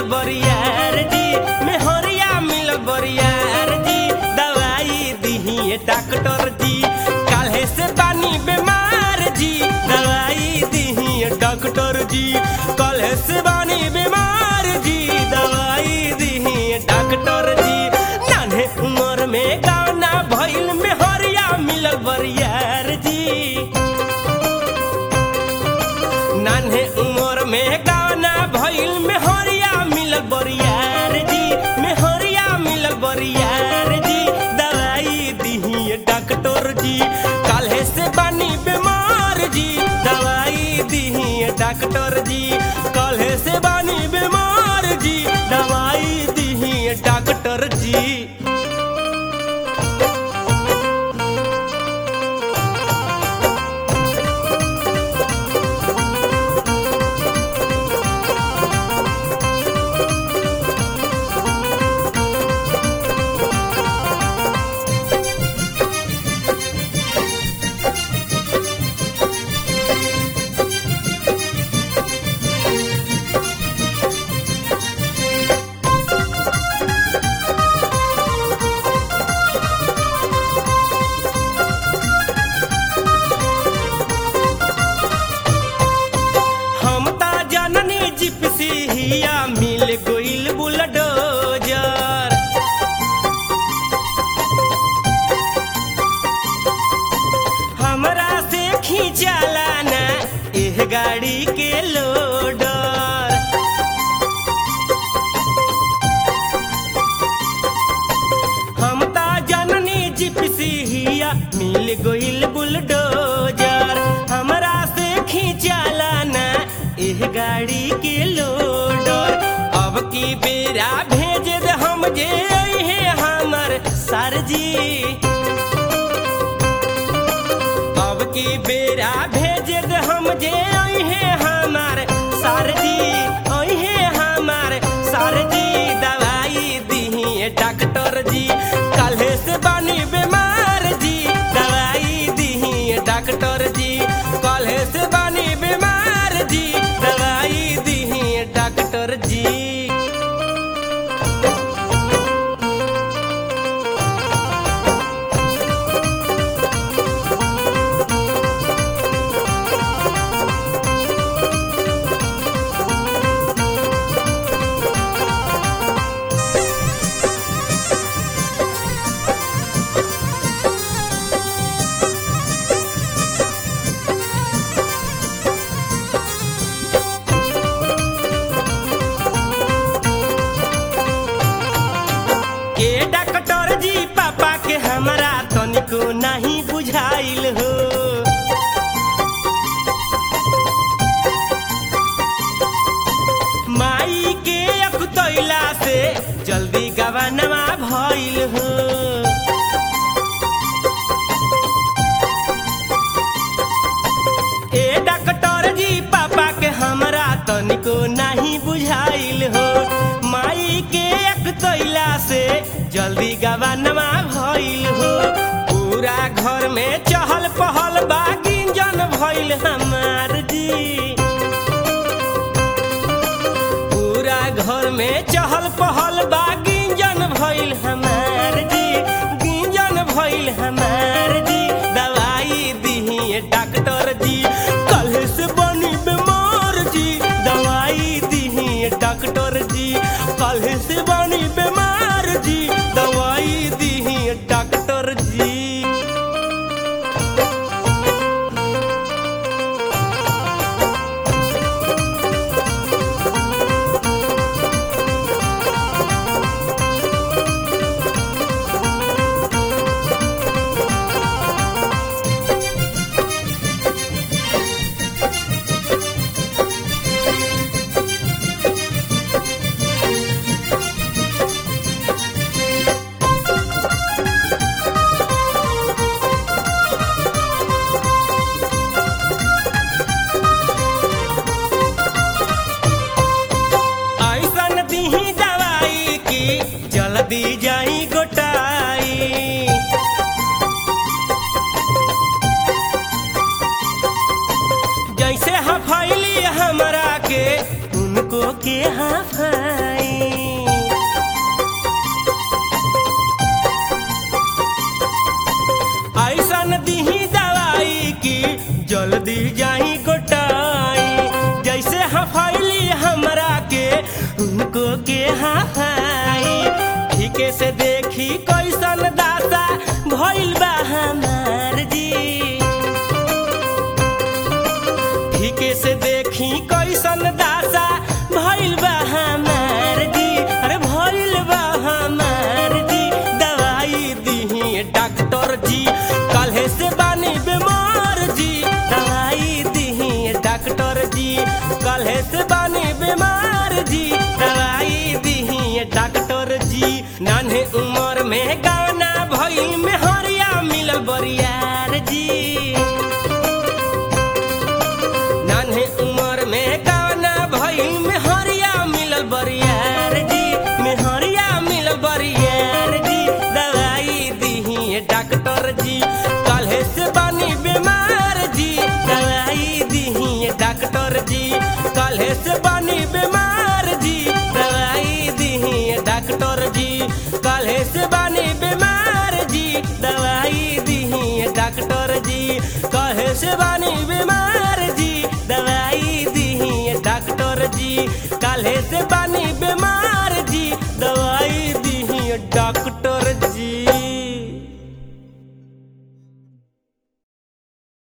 बरियार जी मेहरिया मिलल बरियार जी दवाई दिहिए डॉक्टर जी काल्हे से बानी बीमार जी दवाई दिहिए डॉक्टर जी काल्हे से बानी बीमार जी दवाई दिहिए डॉक्टर जी नान्हे उम्र में गाना भइल मेहरिया मिलल बरियार जी नान्हे उमर में गाना भइल मेहरिया मिलल बरियार जी मेहरिया मिलल बरियार जी दवाई दिहिए डॉक्टर जी काल्हे से बानी बीमार जी दवाई दिहिए डॉक्टर जी काल्हे से बानी बीमार जी दवाई दिहिए डॉक्टर जी हम ता जननी जिप्सी हिया मिल गइल बुलडोजर हमरा से खींचाला ना एह गाड़ी के लोडर हम ता जननी जिप्सी हिया मिल गइल बुलडोजर हमरा से खींचाला ना एह गाड़ी के लोडर अब की बेरा भेज दे हम जे अइहे हमर सरजी अब की बेरा भेज दे हम जे अइहे हमार सरजी अइहे हमार सरजी दवाई दिहिए डॉक्टर जी काल्हे से बानी बीमार जी दवाई दिहिए डॉक्टर जी काल्हे से बानी बीमार जी दवाई दिहिए डॉक्टर जी के डॉक्टर जी पापा के हमरा तनिको नहीं बुझाइल हो माई के अकुतैला से जल्दी गवानवा भइल हो ए डॉक्टर जी पापा के हमरा तनिको नहीं बुझाइल हो माई के एक तैला से जल्दी गवानमा भइल हो पूरा घर में चहल पहल बा गिंजन भइल हमार जी पूरा घर में चहल पहल बा गिंजन भइल हमार जी गिंजन भइल हमार जी दवाई दिहिए डॉक्टर जी कल से बनी बीमार जी दवाई दिहिए डॉक्टर जी कल से बनी बीमार जी दवाई दिहिए डॉक्टर जी दी जाई गोटाई जैसे हफैली हमरा के उनको के हफाई को के हाई ठीके से देखी कैसन दासा भइल बा हमार जी ठीके से देखी कैसन दासा भइल बा हमार जी अरे भइल बा हमार जी दवाई दिही डॉक्टर जी काल्हे से बानी बीमार जी दवाई दिही डॉक्टर जी काल्हे से बानी बीमार जी दवाई दिही डॉक्टर जी नान्हे उम्र में गाना भइल में हरिया मिलल बरियार जी नान्हे उम्र में गाना भइल में हरिया मिलल बरियार जी में हरिया मिलल बरियार जी दवाई दिही डॉक्टर जी काल्हे से बानी बीमार जी दवाई दिही डॉक्टर जी काल्हे से बानी बीमार जी दवाई दिही डॉक्टर जी काल्हे से बानी बीमार जी दवाई दिही डॉक्टर जी काल्हे से बानी बीमार जी दवाई दिही डॉक्टर जी काल्हे से बानी बीमार